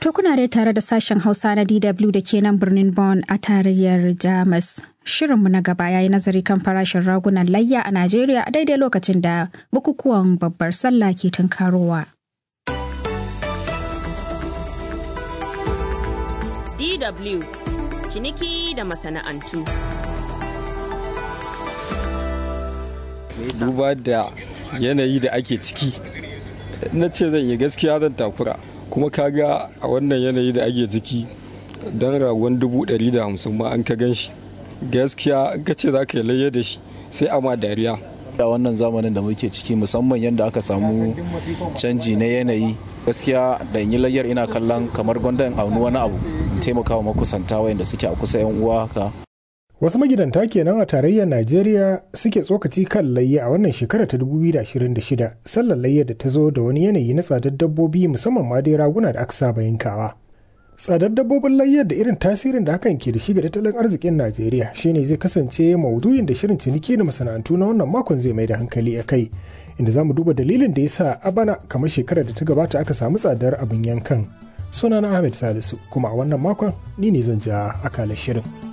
To kuna dai tare da sashen Hausa na DW da ke nan birnin Bonn a tarayyar Jamus. Shirinmu na gaba ya yi nazari kan farashin ragunan layya a Najeriya a daidai lokacin da bukukuwan babbar sallah ke tunkarowa. DW ciniki da masana'antu. Duba da yanayi da ake ciki, na ce zan yi gaskiya zan takura. kuma kaga a wannan yanayi da ake ciki don ragon dubu ɗari da hamsin ma an ka gan shi gaskiya ka ce za ka yi layya da shi sai ama dariya a wannan zamanin da muke ciki musamman yadda aka samu canji na yanayi gaskiya da yi layyar ina kallon kamar gwanda in auni wani abu in taimaka wa makusanta wayanda suke a kusa yan uwa haka Wasu magidanta kenan a tarayyar Najeriya suke tsokaci kan layya a wannan shekara ta 2026 sallar layya da ta zo da wani yanayi na tsadar dabbobi musamman ma dai raguna da aka saba yankawa. Tsadar dabbobin layyar da irin tasirin da hakan ke da shi ga tattalin arzikin Najeriya shine zai kasance maudu'in da shirin ciniki da masana'antu na wannan makon zai mai da hankali a kai. Inda za mu duba dalilin da ya sa a bana kamar shekarar da ta gabata aka samu tsadar abin yankan. Sunana Ahmed Salisu kuma a wannan makon ni ne zan ja akalar shirin.